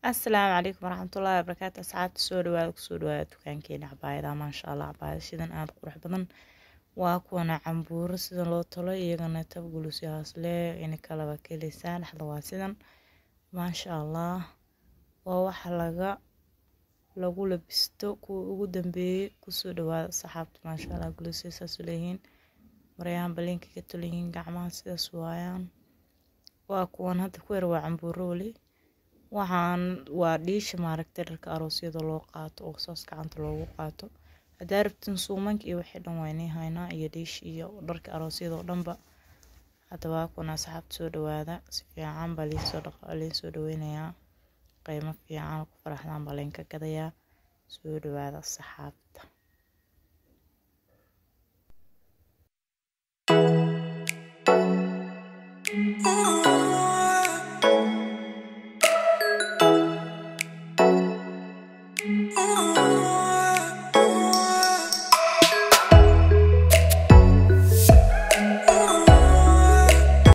asalaamu calaykum waraxmatullaahi wabarakaatu asxaabta soo dhawaada kusoo dhawaada dukaankeena cabaayada maasha allah cabaayada sidan aada qurux badan waa kuwana cambuuro sidan loo talo iyagana tabgulus hoosle ina kalaba keleysaa dhexda waa sidan maasha allah waa waxa laga lagu labisto kuwa ugu dambeeyey kusoo dhawaada asxaabta maasha allah gulusya saas leeyihiin maryahan balinka ka toliyihiin gacmaha sidaas waayaan waa kuwan hadda ku yar waa cambuuro weli waxaan waa dhiisha maaragtay dharka aroosyada loo qaato oo saas gacanta loogu qaato haddaa rabtin suumanka iyo wixii dhan waynay haynaa iyo dhiish iyo dharka aroosyada oo dhanba hadda waa kuna asxaabta soo dhawaada si fiican baa liinsoo dhaqa liinsoo dhaweynayaa qiimo fiican ku faraxdaan baa laynka gadayaa soo dhawaada asxaabta Ooh.